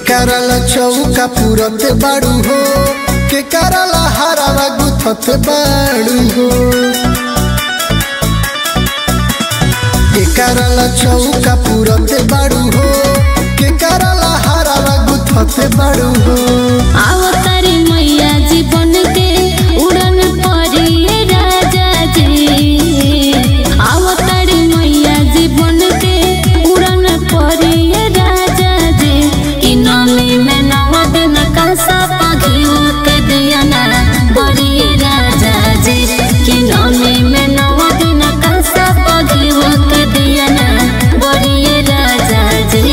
करल चौका पुरते बाड़ू हो के करल हरावा गुथते बाड़ू हो के करल चौका पुरते बाड़ू हो के करल हरावा गुथते बाड़ू हो आवतारी मैया जीवन के उड़न परिए राजा जी आवतारी मैया जीवन के उड़न परिए राजा जी कि नमी में नव दिन का सपा घिउ के दिया ना बड़िए राजा जी कि नमी में नव दिन का सपा घिउ के दिया ना बड़िए राजा जी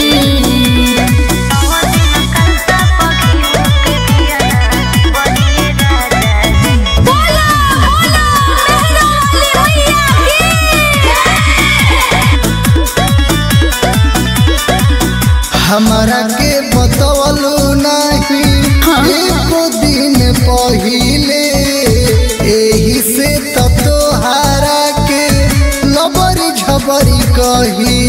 बोला बोला मेहरा वाली मैया हमारा के बतवलू नहीं एको दिन पहिले एही से त तोहारा के लबरी झबरी कही